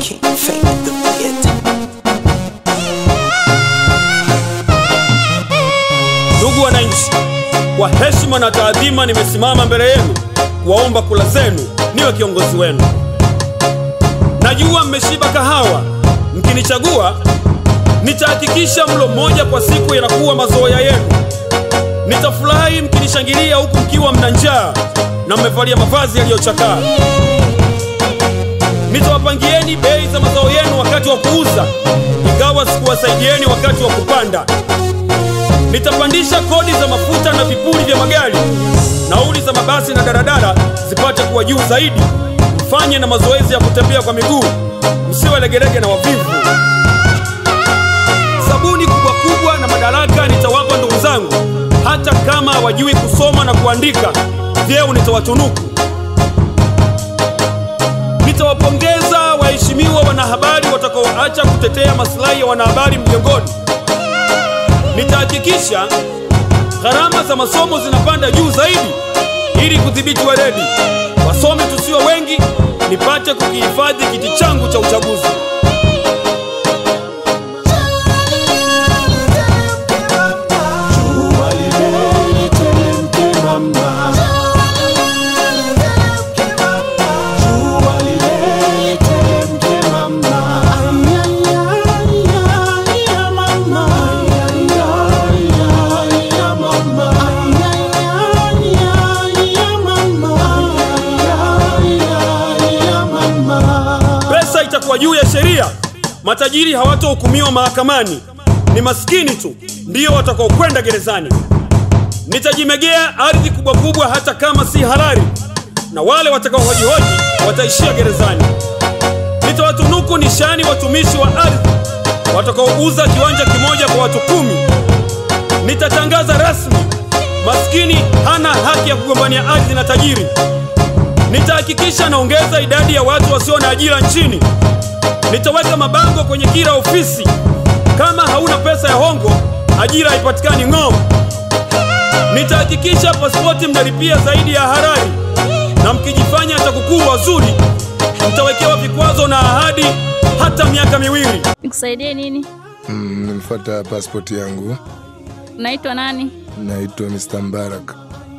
King Fame the Theater. Ndugu wananchi, kwa heshima na taadhima, nimesimama mbele yenu kuwaomba kula zenu niwe kiongozi wenu. Najua mmeshiba kahawa, mkinichagua nitahakikisha mlo mmoja kwa siku yanakuwa mazoea yenu. Nitafurahi mkinishangilia huku mkiwa mna njaa na mmevalia mavazi yaliyochakaa. Nitawapangieni bei za mazao yenu wakati wa kuuza, ingawa sikuwasaidieni wakati wa kupanda. Nitapandisha kodi za mafuta na vipuri vya magari, nauli za mabasi na daradara zipate kuwa juu zaidi. Mfanye na mazoezi ya kutembea kwa miguu, msiwe legelege na wavivu. Sabuni kubwa kubwa na madaraka nitawapa ndugu zangu, hata kama hawajui kusoma na kuandika, vyeo nitawatunuku. Nitawapongeza waheshimiwa wanahabari watakaoacha kutetea maslahi ya wanahabari mjongoni. Nitahakikisha gharama za masomo zinapanda juu zaidi ili kudhibiti weledi. Wasome tusiwe wengi, nipate kukihifadhi kiti changu cha uchaguzi. Pesa itakuwa juu ya sheria. Matajiri hawatohukumiwa mahakamani, ni maskini tu ndiyo watakaokwenda gerezani. Nitajimegea ardhi kubwa kubwa, hata kama si halali, na wale watakaohojihoji wataishia gerezani. Nitawatunuku nishani watumishi wa ardhi watakaouza kiwanja kimoja kwa watu kumi. Nitatangaza rasmi, maskini hana haki ya kugombania ardhi na tajiri. Nitahakikisha naongeza idadi ya watu wasio na ajira nchini. Nitaweka mabango kwenye kila ofisi, kama hauna pesa ya hongo, ajira haipatikani ng'oo. Nitahakikisha pasipoti mnalipia zaidi ya halali, na mkijifanya TAKUKURU wazuri, mtawekewa vikwazo na ahadi hata miaka miwili. Nikusaidie nini? Mm, nimfuata pasipoti yangu. Unaitwa nani? Naitwa Mr. Mbarak.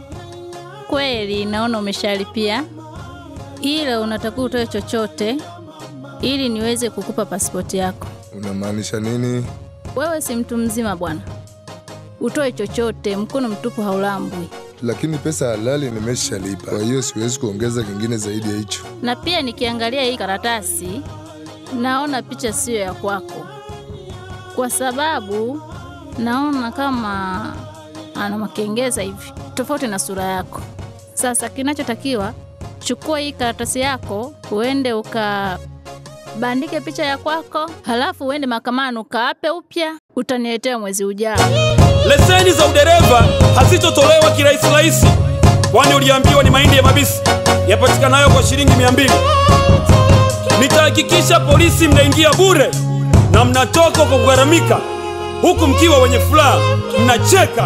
Kweli naona umeshalipia, ila unatakiwa utoe chochote ili niweze kukupa pasipoti yako. Unamaanisha nini? Wewe si mtu mzima bwana, utoe chochote, mkono mtupu haulambwi. Lakini pesa halali nimeshalipa, kwa hiyo siwezi kuongeza kingine zaidi ya hicho. Na pia nikiangalia hii karatasi naona picha siyo ya kwako, kwa sababu naona kama ana makengeza hivi tofauti na sura yako. Sasa kinachotakiwa chukua hii karatasi yako uende ukabandike picha ya kwako, halafu uende mahakamani ukaape upya, utaniletea mwezi ujao. Leseni za udereva hazitotolewa kirahisi rahisi, kwani uliambiwa ni mahindi ya mabisi yapatikanayo kwa shilingi mia mbili. Nitahakikisha polisi mnaingia bure na mnatoka kwa kugharamika, huku mkiwa wenye furaha mnacheka.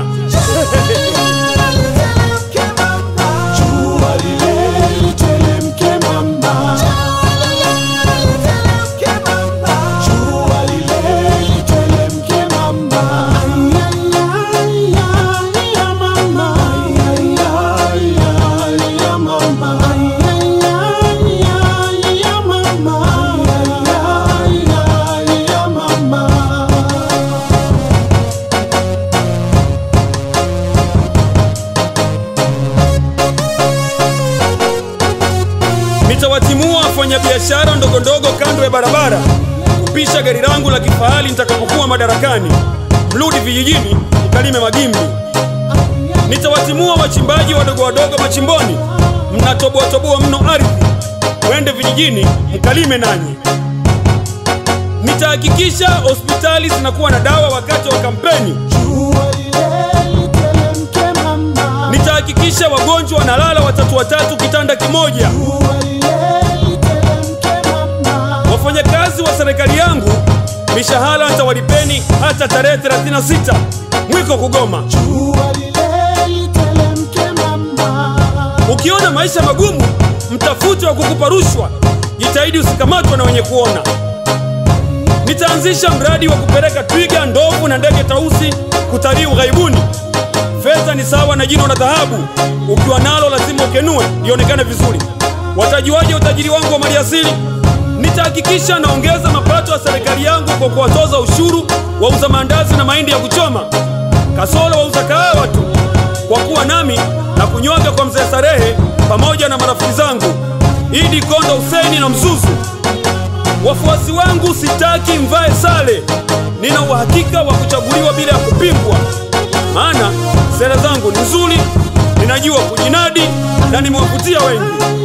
Nitawatimua wafanyabiashara ndogo ndogo kando ya barabara kupisha gari langu la kifahari nitakapokuwa madarakani. Mrudi vijijini mkalime magimbi. Nitawatimua wachimbaji wadogo wadogo machimboni, mnatoboatoboa mno ardhi. Wende vijijini mkalime nanyi. Nitahakikisha hospitali zinakuwa na dawa wakati wa kampeni. Nitahakikisha wagonjwa wanalala watatu watatu kitanda kimoja. Wafanyakazi wa serikali yangu mishahara nitawalipeni hata tarehe 36 mwiko kugoma. Ukiona maisha magumu, mtafute wa kukupa rushwa jitahidi usikamatwe na wenye kuona. Nitaanzisha mradi wa kupeleka twiga, ndovu na ndege tausi kutalii ughaibuni. Fedha ni sawa na jino la dhahabu, ukiwa nalo lazima ukenue lionekane vizuri. Watajuaje utajiri wangu wa maliasili? Nitahakikisha naongeza mapato ya serikali yangu kwa kuwatoza ushuru wauza maandazi na mahindi ya kuchoma, kasoro wauza kahawa tu, kwa kuwa nami na kunywaga kwa mzee Sarehe pamoja na marafiki zangu Idi Kondo, Huseni na Mzuzu. Wafuasi wangu sitaki mvae sare, nina uhakika wa kuchaguliwa bila ya kupingwa, maana sera zangu ni nzuri, ninajua kujinadi na nimewavutia wengi.